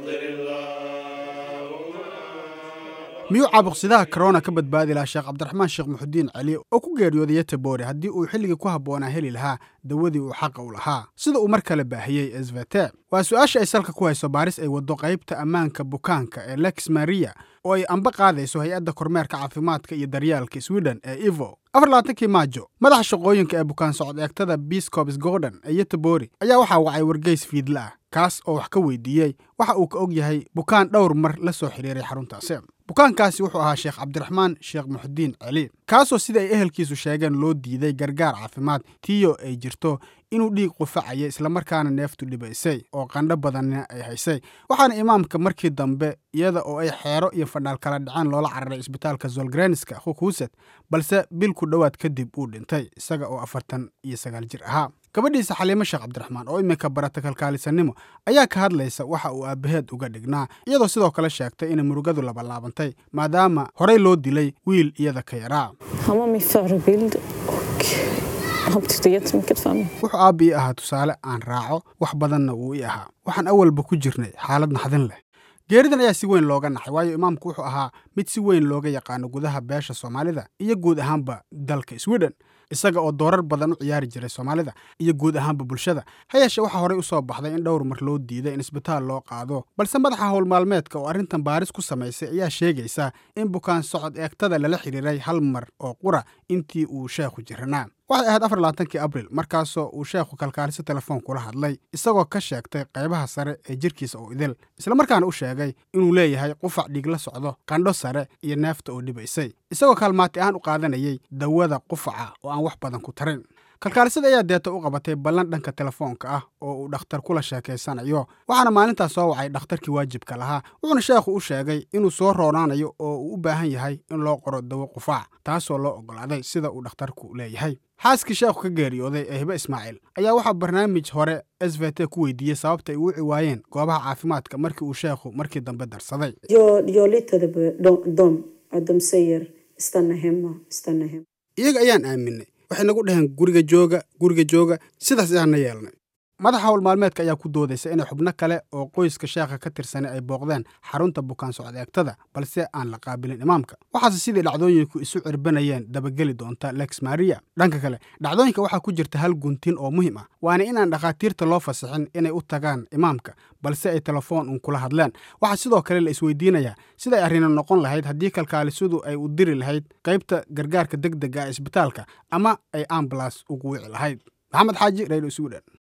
miyuu caabuqsidaha korona ka badbaadi lahaa sheekh cabdiraxmaan sheekh muxudiin cali oo ku geeriyooday yetebore haddii uu xilligii ku habboonaa heli lahaa dawadii uu xaqa u lahaa sida uu mar kale baahiyey esvete waa su-aasha ay salka ku hayso baaris ay waddo qaybta ammaanka bukaanka ee lex maria oo ay amba qaadayso hay-adda kormeerka caafimaadka iyo daryaalka sweden ee ivo afar labaatankii maajo madaxa shaqooyinka ee bukaan socod eegtada biscops gordon ee yetebori ayaa waxaa wacay wargeys fiidla ah kaas oo wax ka weydiiyey waxa uu ka og yahay bukaan dhowr mar la soo xidhiiray xaruntaasi bukaankaasi wuxuu ahaa sheekh cabdiraxmaan sheekh muxudiin cali kaasoo sida ay ehelkiisu sheegeen loo diiday gargaar caafimaad tiyo ay jirto inuu dhiig qufacaya islamarkaana neeftu dhibaysay oo qandho badanna ay haysay waxaana imaamka markii dambe iyada oo ay xeero iyo fadhaal kala dhaceen loola cararay isbitaalka zolgreniska hukuset balse bil ku dhowaad kadib uu dhintay isaga oo afartan iyo sagaal jir ahaa gabadhiisa xaliimo sheekh cabdiraxmaan oo iminka barata kalkaalisanimo ayaa ka hadlaysa waxa uu aabbaheed uga dhignaa iyadoo sidoo kale sheegtay inay murugadu labalaabantay maadaama horey loo dilay wiil iyada ka yaraa Han var min förebild och han betydde jättemycket för mig. wuxuu aabba ii ahaa tusaale aan raaco wax badanna wuu ii ahaa waxaan awalba ku jirnay xaalad naxdin leh geeridan ayaa si weyn looga naxay waayo imaamku wuxuu ahaa mid si weyn looga yaqaano gudaha beesha soomaalida iyo guud ahaanba dalka sweden isaga oo doorar badan u ciyaari jiray soomaalida iyo guud ahaanba bulshada ha yeeshee waxaa horey u soo baxday in dhowr mar loo diiday in isbitaal loo qaado balse madaxa howlmaalmeedka oo arrintan baaris ku samaysay ayaa sheegaysa in bukaan socod eegtada lala xidhiiray hal mar oo qura intii uu sheekhu jiranaa waxay ahayd afar labaatankii abril markaasoo uu sheekhu kalkaaliso telefoon kula hadlay isagoo ka sheegtay qaybaha sare ee jirkiisa oo idil islamarkaana u sheegay inuu leeyahay qufac dhiig la socdo qandho sare iyo neefta oo dhibaysay isagoo kaalmaati ahaan u qaadanayay dawada qufaca oo aan wax badan ku tarin kalkaalisada ayaa deeta u qabatay ballan dhanka telefoonka ah oo uu dhakhtar kula sheekaysanayo waxaana maalintaas soo wacay dhakhtarkii waajibka lahaa wuxuuna sheekhu u sheegay inuu soo roonaanayo oo uu u baahan yahay in loo qoro dawo qufaac taasoo loo oggolaaday sida uu dhakhtarku leeyahay xaaskii sheekhu ka geeriyooday ee hibe ismaaciil ayaa waxaa barnaamij hore s v t ku weydiiyey sababta ay u wici waayeen goobaha caafimaadka markii uu sheekhu markii dambe darsaday Jag, jag litade på dem, dem, att de säger stanna hemma, stanna hemma. iyaga ayaan aaminay waxay nagu dhaheen guriga jooga guriga jooga sidaas ayaana yeelnay madaxa howlmaalmeedka ayaa ku doodaysa inay xubno kale oo qoyska sheekha ka tirsanay ay booqdeen xarunta bukaan socod eegtada balse aan la qaabilin imaamka waxaase sidii dhacdooyinku isu cirbanayeen dabageli doonta lex maria dhanka kale dhacdooyinka waxaa ku jirta hal guntin oo muhiim ah waana inaan dhakhaatiirta loo fasixin inay u tagaan imaamka balse ay telefoon uun kula hadleen waxaa sidoo kale la isweydiinayaa sida ay arrino noqon lahayd haddii kalkaalisadu ay u diri lahayd qaybta gargaarka deg dega ee isbitaalka ama ay ambulas ugu wici lahayd maxamed xaaji radio sweden